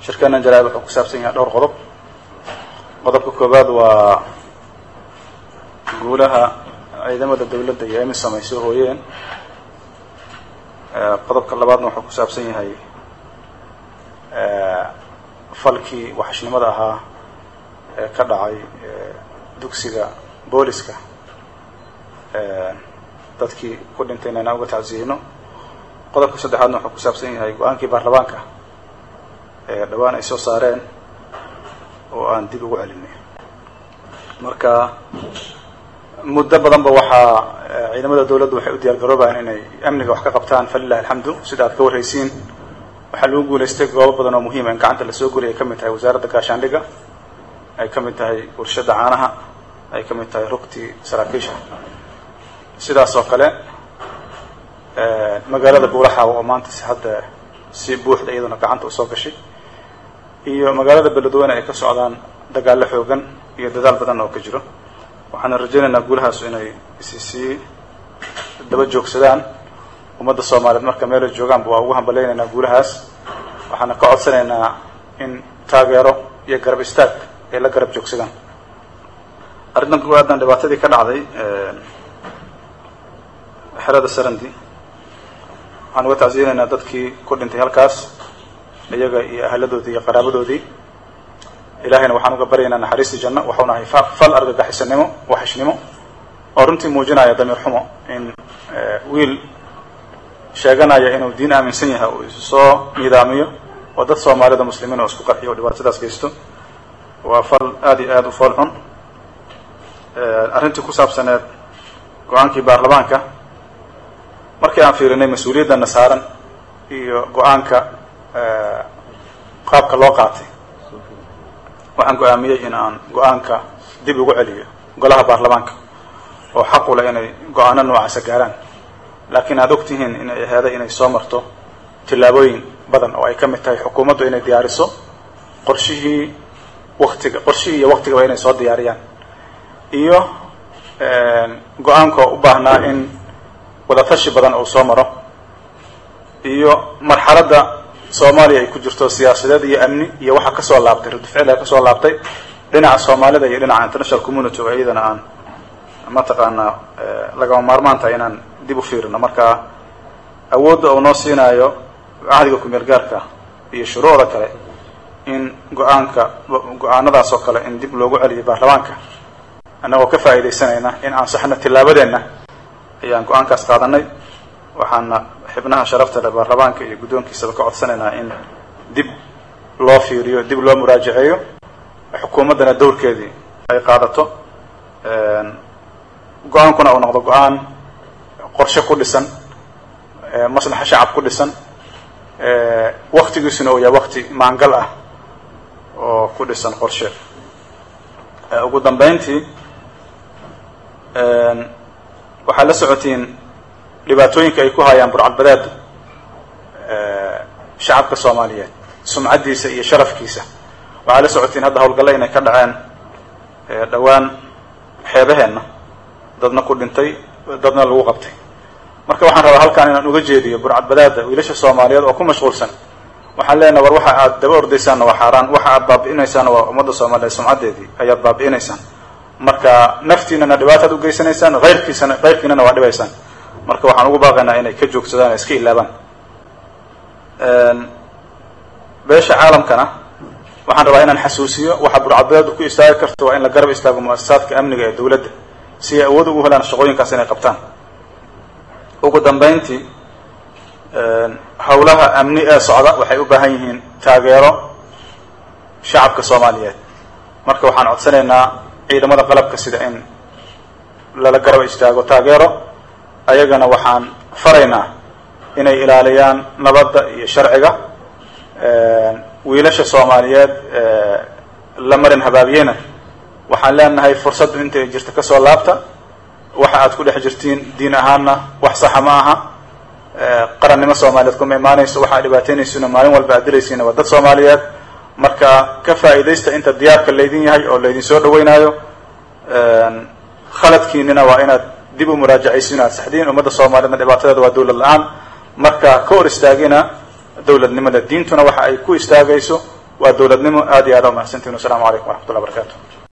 shirkeenan jaraa'id wuxuu ku saabsan yahay dhowr qodob qodobka koowaad waa guulaha ciidamada dawladda iyo emisom ay soo hooyeen qodobka labaadna wuxuu ku saabsan yahay falkii waxashnimada ahaa ee ka dhacay dugsiga booliska dadkii ku dhintay inayna uga tacsiyeyno qodobka saddexaadna wuxuu ku saabsan yahay go-aankii baarlamaanka ee dhawaan ay soo saareen oo aan dib ugu celinay marka muddo badanba waxaa ciidamada dawladdu waxay u diyaar garoobayaan inay amniga wax ka qabtaan falilahi alxamdu sida aad ka warraysiin waxaa lagu guulaystay goobo badan oo muhiima in gacanta lasoo geliy ay ka mid tahay wasaaradda gaashaandhigga ay ka mid tahay warshadda caanaha ay ka mid tahay rugtii saraakiisha sidaas oo kale magaalada buulaxaawa oo maanta si hadda si buuxda iyaduna gacanta usoo gashay iyo magaalada beledweyne ay ka socdaan dagaallo xoogan iyo dadaal badan oo ka jiro waxaana rajaynaynaa guulahaasu inay isi sii daba joogsadaan ummadda soomaaliyeed marka meelay joogaanba waa ugu hambalaynaynaa guulahaas waxaana ka codsanaynaa in taageero iyo garab istaag ay la garab joogsadaan arrintan kuwaadan dhibaatadii ka dhacday xerada sarandi waxaan uga tacsiyeynaynaa dadkii ku dhintay halkaas iyaga iyo ahaladoodii iyo qaraabadoodii ilahayna waxaan uga baryaynaa naxariistii janno waxauna ahay fal argagaxisanimo waxishnimo oo runtii muujinaya damiir xumo in wiil sheeganaya inuu diin aaminsan yahay uu isu soo nidaamiyo oo dad soomaalida muslimiin oo isku qarxiyo oo dhibaatadaas geysto waa fal aada iyo aada u fool xun arrintii ku saabsaneed go-aankii baarlamaanka markii aan fiirinay mas-uuliyaddana saaran iyo go-aanka qaabka loo qaatay waxaan go-aamiyey in aan go-aanka dib ugu celiyo golaha baarlamaanka oo xaq u leh inay go-aano noocaasa gaaraan laakiin aada og tihiin inay aheeday inay soo marto tillaabooyin badan oo ay ka mid tahay xukuumaddu inay diyaariso qorshihii waktiga qorshihii iyo waktigaba inay soo diyaariyaan iyo go-aanka u baahnaa in wadatashi badan uu soo maro iyo marxaladda soomaaliya ay ku jirto siyaasadeed iyo amni iyo waxaa kasoo laabtay radficila kasoo laabtay dhinaca soomaalida iyo dhinaca international community oo iyadana aan mataqaanaa lagama maarmaan tahay inaan dib u fiirino marka awoodda uu noo siinaayo cahdiga kumeel gaarka iyo shuruucda kale in go-aanka go-aanadaas oo kale in dib loogu celiyo baarlamaanka annagoo ka faa'iidaysanayna in ansaxno tillaabadeenna ayaan go-aankaas qaadanay waxaana xibnaha sharafta leh baarlamaanka iyo guddoonkiisaba ka codsanaynaa in dib loo fiiriyo dib loo muraajaceeyo xukuumaddana dowrkeedii ay qaadato go-aankuna uu noqdo go-aan qorshe ku dhisan maslaxa shacab ku dhisan waktigiisuna uu yahay wakti maangal ah oo ku dhisan qorshe ugu dambeyntii waxaad la socotiin dhibaatooyinka ay ku hayaan burcadbadeedu shacabka soomaaliyeed sumcaddiisa iyo sharafkiisa waxaad la socotiin hadda hawlgalle inay ka dhaceen dhowaan xeebaheenna dadna ku dhintay dadna lagu qabtay marka waxaan rabaa halkaan inaan uga jeediyo burcadbadaada wiilasha soomaaliyeed oo ku mashquulsan waxaan leenaha war waxa aad daba ordaysaanna waa xaaraan waxa aad baabi'inaysaanna waa ummadda soomaaliyeed sumcaddeedii ayaad baabi'inaysaan marka naftiinana dhibaataad ugeysanaysaan hayrkiisana hayrkiinana waa dhibaysaan marka waxaan ugu baaqaynaa inay ka joogsadaan iska ilaabaan beesha caalamkana waxaan rabaa inaan xasuusiyo waxa burcadbadeedu ku istaagi karta waa in la garab istaago mu-asasaadka amniga ee dawladda si ay awood ugu helaan shaqooyinkaas inay qabtaan ugu dambeyntii howlaha amni ee socda waxay u baahan yihiin taageero shacabka soomaaliyeed marka waxaan codsanaynaa ciidamada qalabka sida in lala garab istaago taageero ayagana waxaan faraynaa inay ilaaliyaan nabadda iyo sharciga wiilasha soomaaliyeed la marin habaabiyena waxaan leenahay fursaddu inta ay jirta kasoo laabta waxa aad ku dhex jirtiin diin ahaanna wax saxa ma aha qarannimo soomaaliyeed kuma imaanayso waxaa dhibaateynaysuna maalin walba aad dilaysiina waa dad soomaaliyeed marka ka faa'iidaysta inta diyaarka laydin yahay oo laydin soo dhaweynaayo khaladkiinina waa inaad dib u muraajacaysiin aad saxdiin ummadda soomaaliyeedna dhibaatadeeda waa dawlad la-aan marka ka hor istaagina dawladnimada diintuna waxa ay ku istaagayso waa dowladnimo aad iyo aad umahadsantihin wasalaamu calaykum waraxmat ullah barakaatu